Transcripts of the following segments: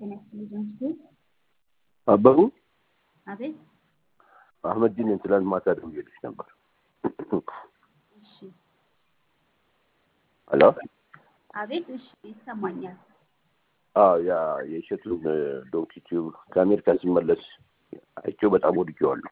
ጤና ይስጥልኝ ጆንስቶን። አበቡ አቤት። አህመድን ትላንት ማታ ደውዬልሽ ነበር። እሺ፣ ሄሎ አቤት። እሺ፣ ይሰማኛል። አዎ ያ የእሸቱን ዶንኪ ቲዩብ ከአሜሪካ ሲመለስ አይቼው በጣም ወድጄዋለሁ።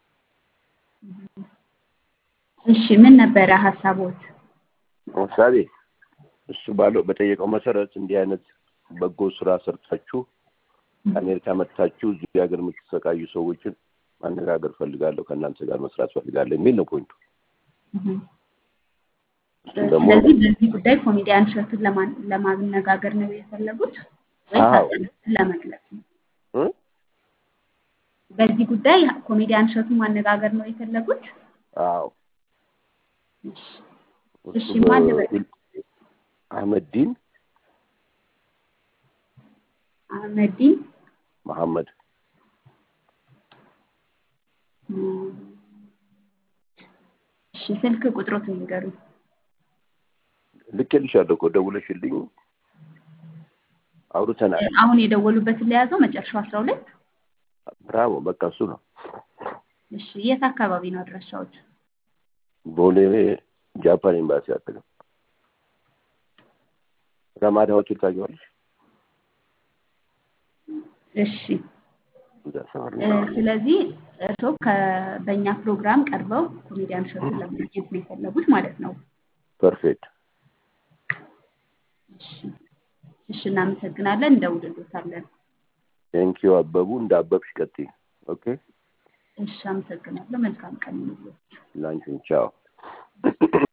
እሺ፣ ምን ነበረ ሀሳቦት? ለምሳሌ እሱ ባለው በጠየቀው መሰረት እንዲህ አይነት በጎ ስራ ሰርታችሁ ከአሜሪካ መጥታችሁ እዚህ ሀገር የምትሰቃዩ ሰዎችን ማነጋገር ፈልጋለሁ፣ ከእናንተ ጋር መስራት ፈልጋለሁ የሚል ነው ፖይንቱ። እሱም ደግሞ ስለዚህ በዚህ ጉዳይ ኮሜዲያን እሸቱን ለማን- ለማነጋገር ነው የፈለጉት ወይስ አዎ። ሀሳቦትን ለመግለጽ ነው? እ? በዚህ ጉዳይ ኮሜዲያን እሸቱን ማነጋገር ነው የፈለጉት? አዎ እሺ፣ እሱ እሺ፣ ማን ልበል? በ- አህመዲን አህመዲን መሐመድ እም፣ እሺ፣ ስልክ ቁጥሮትን ንገሩኝ። ልኬልሻለሁ እኮ ደውለሽልኝ አውርተናል። አሁን የደወሉበትን ለያዘው መጨረሻው አስራ ሁለት ብራቮ በቃ እሱ ነው። እሺ፣ የት አካባቢ ነው አድራሻዎች? ቦሌ ጃፓን ኤምባሲ አጠገብ ረማዳ ሆቴል ታውቂዋለሽ? እሺ እዛ ሰፈር እ፣ ነው። ስለዚህ እርስዎ ከ- በእኛ ፕሮግራም ቀርበው ኮሜዲያን እሸቱን ለማግኘት ነው የፈለጉት ማለት ነው። ፐርፌክት እሺ እሺ፣ እናመሰግናለን። እንደውልሎታለን። ቴንኪዩ አበቡ እንደ አበብሽ ቀጥይ። ኦኬ እሺ፣ አመሰግናለሁ። መልካም ቀን ይሁንልዎት። ላንቺን ቻው።